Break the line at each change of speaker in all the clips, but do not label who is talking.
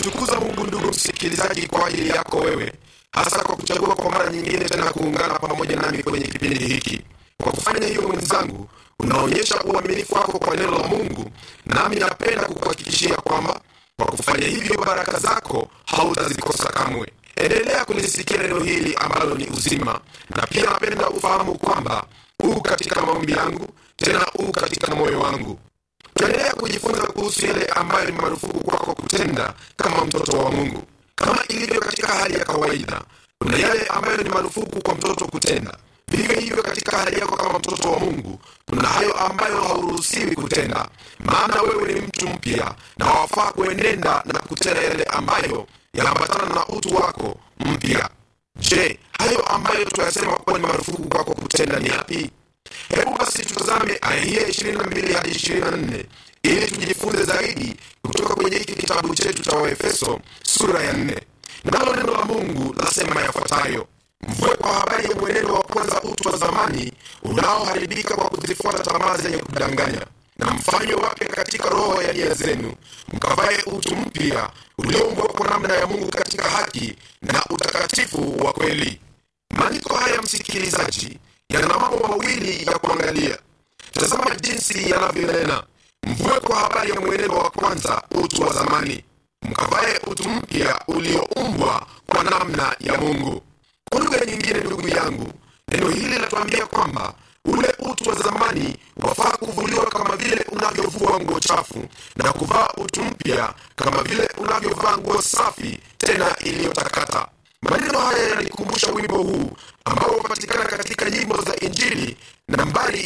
namtukuza mungu ndugu msikilizaji kwa ajili yako wewe hasa kwa kuchagua kwa mara nyingine tena kuungana pamoja nami kwenye kipindi hiki kwa kufanya hiyo mwenzangu unaonyesha uaminifu wako kwa neno la mungu nami napenda kukuhakikishia kwamba kwa kufanya hivyo baraka zako hautazikosa kamwe endelea kulisikia neno hili ambalo ni uzima na pia napenda ufahamu kwamba huu katika maombi yangu tena huu katika moyo wangu tuendelea kujifunza kuhusu yale ambayo ni marufuku kwako kutenda kama mtoto wa mungu kama ilivyo katika hali ya kawaida kuna yale ambayo ni marufuku kwa mtoto kutenda vivyo hivyo katika hali yako kama mtoto wa mungu kuna hayo ambayo hauruhusiwi kutenda maana wewe ni mtu mpya na wafaa kuenenda na kutenda yale ambayo yanaambatana na utu wako mpya je hayo ambayo tunayasema kuwa ni marufuku kwako kutenda ni yapi hebu basi tutazame aya hii ya ishirini na mbili hadi ishirini na nne ili tujifunze zaidi kutoka kwenye hiki kitabu chetu cha waefeso sura ya nne nalo neno la mungu lasema yafuatayo mvue kwa habari ya mwenendo wa kwanza utu wa zamani unaoharibika kwa kuzifuata tamaa zenye kudanganya na mfanywe wapya katika roho ya nia zenu mkavaye utu mpya ulioumbwa kwa namna ya mungu katika haki na utakatifu wa kweli maandiko haya msikilizaji yana mambo mawili ya kuangalia tazama jinsi yanavyonena mvue kwa habari ya mwenendo wa kwanza utu wa zamani mkavaye utu mpya ulioumbwa kwa namna ya mungu kwa lugha nyingine ndugu yangu neno hili linatuambia kwamba ule utu wa zamani wafaa kuvuliwa kama vile unavyovua nguo chafu na kuvaa utu mpya kama vile unavyovaa nguo safi tena iliyotakata maneno haya yananikumbusha wimbo huu ambao hupatikana katika nyimbo za injili nambari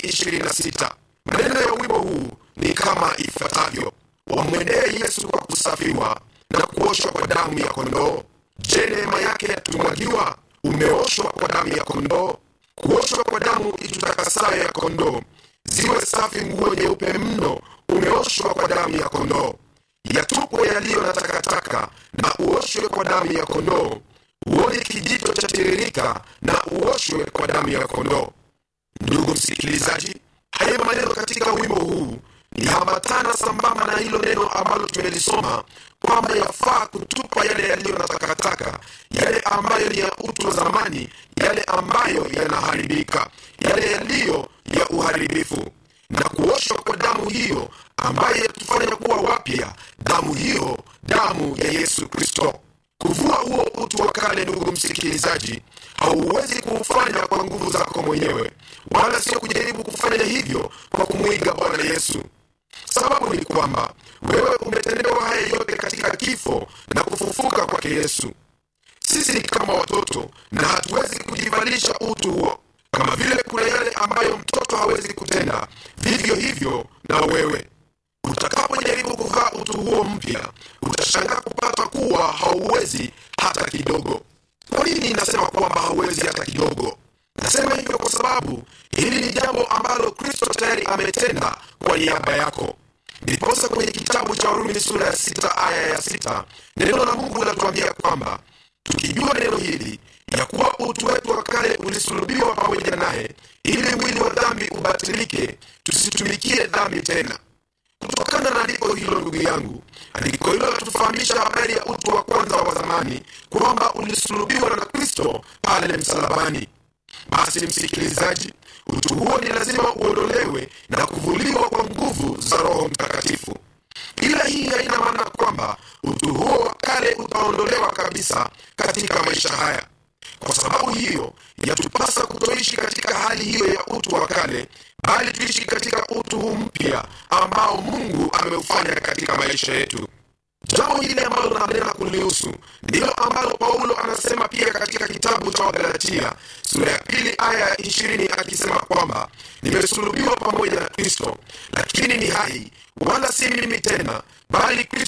26 maneno ya wimbo huu ni kama ifuatavyo wamwendee yesu kwa kusafiwa na kuoshwa kwa damu ya kondoo je neema yake yatumwagiwa umeoshwa kwa damu ya kondoo kuoshwa kwa damu itutakasayo ya kondoo ziwe safi nguo nyeupe mno umeoshwa kwa damu ya kondoo yatupwe yaliyo na takataka na uoshwe kwa damu ya kondoo uone kijito cha tiririka na uoshwe kwa damu ya kondoo ndugu msikilizaji hayo maneno katika wimbo huu yaambatana sambamba na hilo neno ambalo tumelisoma kwamba yafaa kutupa yale yaliyo na takataka yale ambayo ni ya utu wa zamani yale ambayo yanaharibika yale yaliyo ya uharibifu na kuoshwa kwa damu hiyo ambayo yatufanya kuwa wapya damu hiyo damu ya yesu kristo kuvua huo utu wa kale ndugu msikilizaji hauwezi kuufanya kwa nguvu zako mwenyewe wala sio kujaribu kufanya hivyo kwa kumwiga bwana yesu sababu ni kwamba wewe umetendewa haya yote katika kifo na kufufuka kwake yesu sisi ni kama watoto na hatuwezi kujivalisha utu huo kama vile kuna yale ambayo mtoto hawezi kutenda vivyo hivyo na wewe utakapojaribu kuvaa utu huo mpya utashangaa kupata kuwa hauwezi hata kidogo kwa nini nasema kwamba hauwezi hata kidogo nasema hivyo kwa sababu hili ni jambo ambalo kristo tayari ametenda kwa niaba yako ndiposa kwenye kitabu cha warumi sura ya sita aya ya sita neno la mungu linatuambia kwamba tukijua neno hili ya kuwa utu wetu wa kale ulisulubiwa pamoja naye ili mwili wa dhambi ubatilike tusitumikie dhambi tena kutokana na andiko hilo ndugu yangu andiko hilo latufahamisha habari ya utu wa kwanza wa zamani kwamba ulisulubiwa na kristo pale msalabani basi msikilizaji utu huo ni lazima uondolewe na kuvuliwa kwa nguvu za roho mtakatifu ila hii haina maana kwamba utu huo wa kale utaondolewa kabisa katika maisha haya kwa sababu hiyo yatupasa kutoishi katika hali hiyo ya utu wa kale bali tuishi katika utu huu mpya ambao mungu ameufanya katika maisha yetu jambo hili ambalo nanena kulihusu ndilo ambalo paulo anasema pia katika kitabu cha wagalatia sura ya pili aya ya ishirini akisema kwamba nimesulubiwa pamoja na kristo lakini ni hai wala si mimi tena bali kristo